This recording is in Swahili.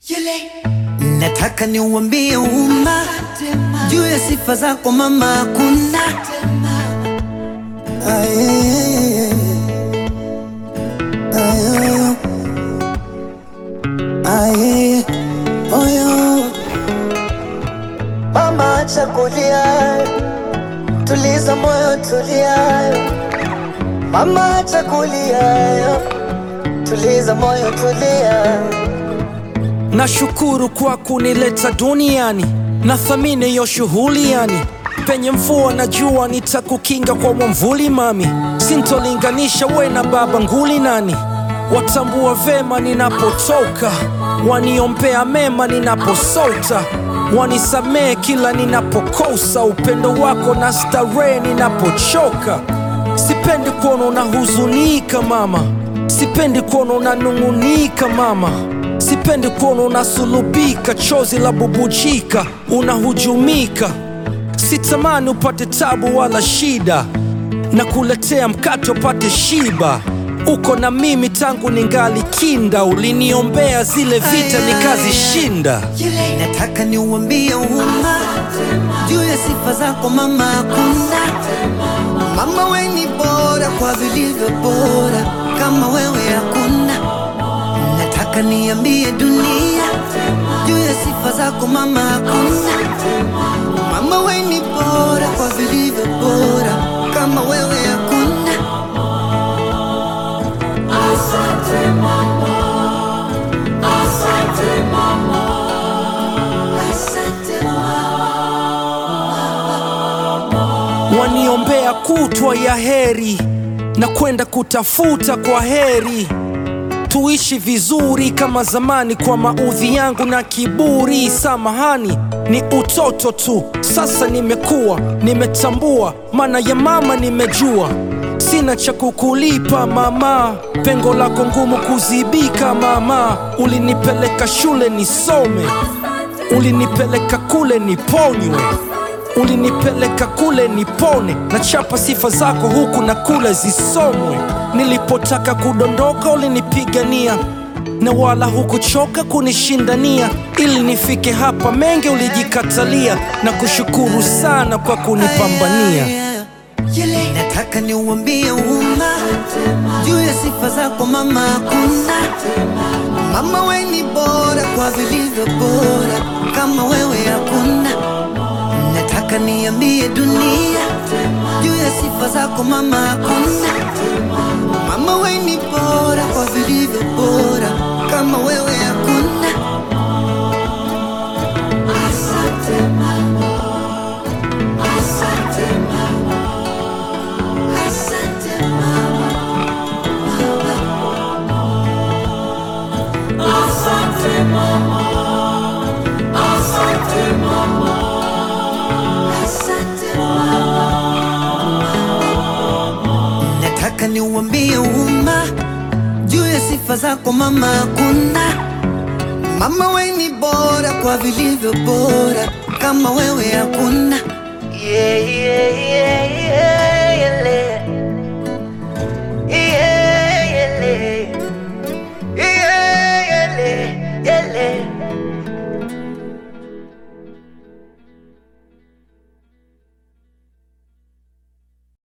Nataka niuambie umma juu ya sifa zako mama, hakuna Aye. Aye. Aye. Oyo. Mama, acha kulia, tuliza moyo, tulia. Mama, acha kulia, tuliza moyo, tulia. Nashukuru kwa kunileta duniani, nathamini hiyo shughuli yani. Penye mvua na jua nitakukinga kwa mwamvuli mami, sintolinganisha we na baba nguli nani. Watambua vema ninapotoka, waniombea mema ninaposota, wanisamehe kila ninapokosa, upendo wako na starehe ninapochoka. Sipendi kuona unahuzunika mama, sipendi kuona unanung'unika mama, sipendi kuona unasulubika, chozi la bubujika, unahujumika. Sitamani upate tabu wala shida, na kuletea mkate upate shiba. Uko na mimi tangu ningali kinda, uliniombea zile vita nikazishinda. Nataka niuambie umma juu ya sifa zako mama, hakuna mama, we ni bora kwa vilivyo bora, kama wewe hakuna. Nataka niambie dunia juu ya sifa zako mama, hakuna mama, we ni bora kwa vilivyo bora, kama wewe hakuna. waniombea kutwa ya heri na kwenda kutafuta kwa heri, tuishi vizuri kama zamani, kwa maudhi yangu na kiburi. Samahani, ni utoto tu, sasa nimekuwa, nimetambua maana ya mama, nimejua sina cha kukulipa mama, pengo lako ngumu kuzibika mama. Ulinipeleka shule nisome, ulinipeleka kule niponywe ulinipeleka kule nipone, na chapa sifa zako huku na kule zisomwe. Nilipotaka kudondoka ulinipigania, na wala hukuchoka kunishindania, ili nifike hapa. Mengi ulijikatalia, na kushukuru sana kwa kunipambania. Nataka niuambie umma juu ya sifa zako mama, hakuna mama, we ni bora kwa vilivyo bora, kama wewe hakuna. Nataka niambie dunia juu ya sifa zako mama, hakuna mama, we ni bora kwa vilivyo bora, kama wewe hakuna. Nataka niuambie umma juu ya sifa zako mama, hakuna mama, we ni bora kwa vilivyo bora, kama wewe hakuna. Yeah, yeah, yeah.